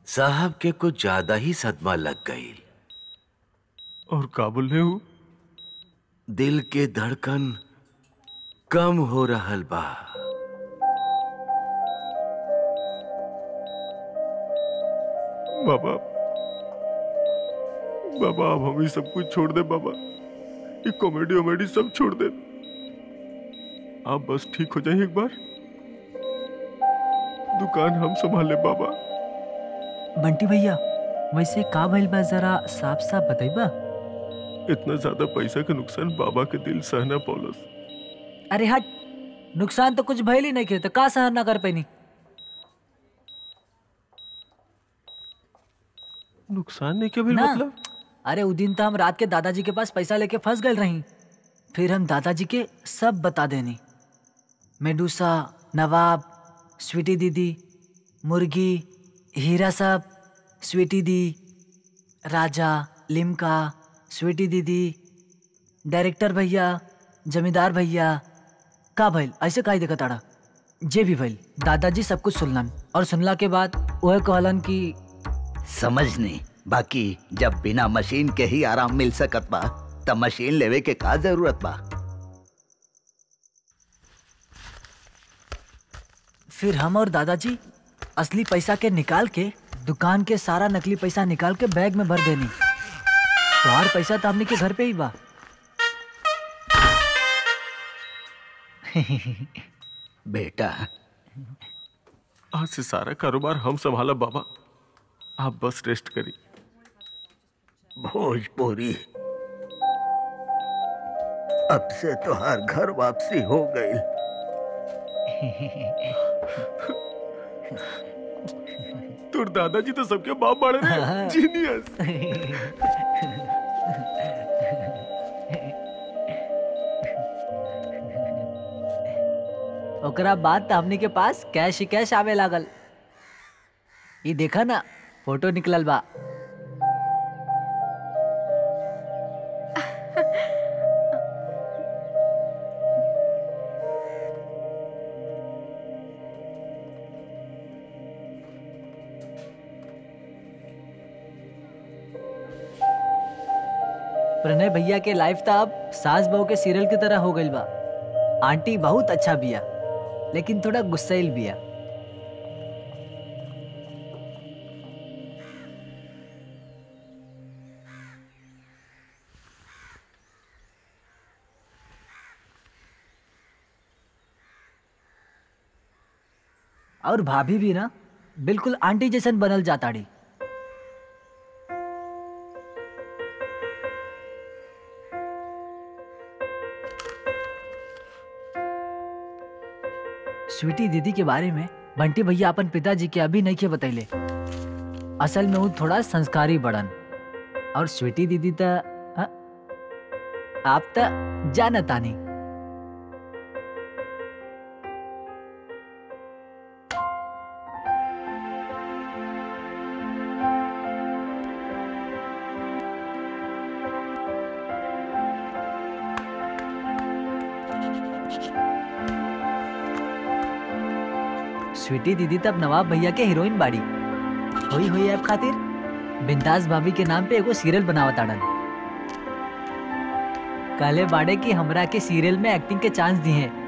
साहब के कुछ ज्यादा ही सदमा लग गई और का बोल रहे हो दिल के धड़कन कम हो रहल बा बाबा बाबा अब हम ही सब कुछ छोड़ दे बाबा ये कॉमेडी वॉमेडी सब छोड़ दे आप बस ठीक हो जाइए एक बार दुकान हम संभाल ले बाबा बंटी भैया वैसे का भइल बा जरा साफ साफ बताइबा इतना ज्यादा पैसा का नुकसान बाबा के दिल सहना पौलस अरे हट नुकसान तो कुछ भइल ही नहीं के तो का सहन ना कर पैनी नुकसान नहीं क्या भी ना। मतलब अरे उ दिन तो हम रात के दादाजी के पास पैसा लेके फंस गए रही फिर हम दादाजी के सब बता देनी मेडूसा नवाब स्वीटी दीदी मुर्गी हीरा साहब स्वीटी दी राजा लिमका स्वीटी दीदी डायरेक्टर भैया जमींदार भैया का भइल ऐसे काहे देखा ताड़ा जे भी भइल दादाजी सब कुछ सुनलन और सुनला के बाद वह कहलन कि समझ नहीं बाकी जब बिना मशीन के ही आराम मिल सकत बा तब मशीन लेवे के का जरूरत बा फिर हम और दादाजी असली पैसा के निकाल के दुकान के सारा नकली पैसा निकाल के बैग में भर देनी तुम्हार पैसा तो हमने के घर पे ही बा बेटा आज से सारा कारोबार हम संभाला बाबा आप बस रेस्ट करिए भोजपुरी अब से तो हर घर वापसी हो गई तुर दादाजी तो सबके बाप बाड़े रे जीनियस ओकरा बाद तो हमने के पास कैश ही कैश आवे लागल ये देखा ना फोटो निकलल बा प्रणय भैया के लाइफ तो अब सास बहू के सीरियल की तरह हो गई बा आंटी बहुत अच्छा बिया लेकिन थोड़ा गुस्सैल बिया और भाभी भी ना बिल्कुल आंटी जैसन बनल जाताड़ी स्वीटी दीदी के बारे में बंटी भैया अपन पिताजी के अभी नहीं के बतैले असल में वो थोड़ा संस्कारी बड़न और स्वीटी दीदी त हाँ, आप त जानतानी स्वीटी दीदी तब नवाब भैया के हीरोइन बाड़ी होई होई ऐप खातिर बिंदास भाभी के नाम पे एगो सीरियल बनावत आड़न कहले बाड़े कि हमरा के सीरियल में एक्टिंग के चांस दिए